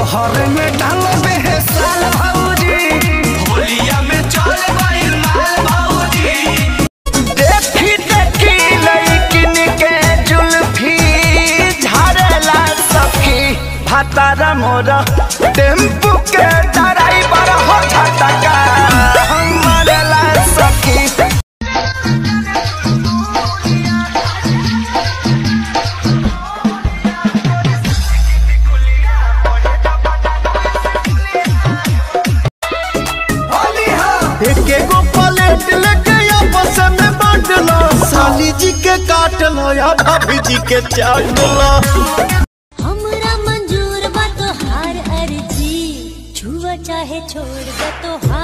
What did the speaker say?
लहर में डालो बेहसाल भौजी होलिया में चल गइल माल भौजी देखी देखी लड़किन के जुल्फी झाड़ेला सखी भातारा मोरा टेम्पू के ड्राइवर हो झटका मरेला सखी एक एगो प्लेट लेके आपस में बांट लो साली जी के काट लो या भाभी जी के चाट लो हमरा मंजूर बा तोहार अर्जी छुआ चाहे छोड़ दे तोहार